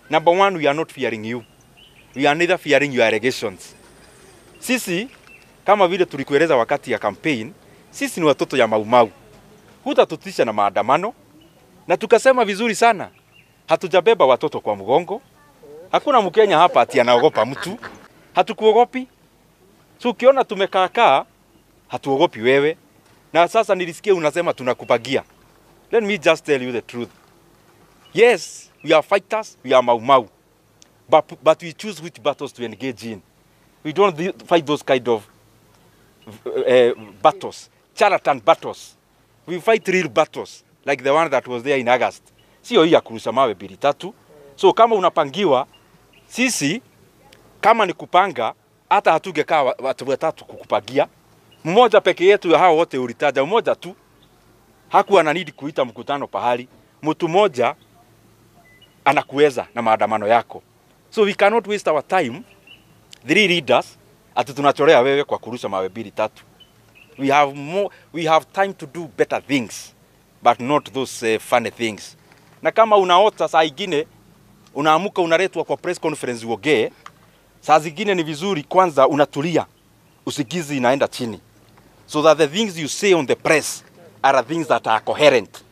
Number one, we are not fearing you. We are neither fearing your allegations. Sisi kama vile tulikueleza wakati ya campaign, sisi ni watoto ya Maumau. Hutatutisha na maandamano, na tukasema vizuri sana, hatujabeba watoto kwa mgongo. Hakuna Mkenya hapa ati anaogopa mtu, hatukuogopi. So ukiona tumekaakaa, hatuogopi wewe. Na sasa nilisikia unasema tunakupagia. Let me just tell you the truth. Yes, we are fighters, we are Mau Mau. But, but we choose which battles to engage in. We don't thi- fight those kind of uh, battles, charlatan battles. We fight real battles like the one that was there in August. Sio hii ya kurusha mawe mbili tatu. So kama unapangiwa, sisi kama ni kupanga, hata hatugekaa wa- watu watatu kukupangia. Mmoja peke yetu ya hao wote ulitaja, mmoja tu hakuwa na need kuita mkutano pahali. Mtu mmoja anakuweza na maandamano yako. So we cannot waste our time three leaders ati tunachorea wewe kwa kurusha mawe mbili tatu. We have more, we have time to do better things but not those uh, funny things. Na kama unaota saa ingine unaamuka unaletwa kwa press conference uongee, saa zingine ni vizuri kwanza unatulia, usikizi inaenda chini so that the things you say on the press are things that are coherent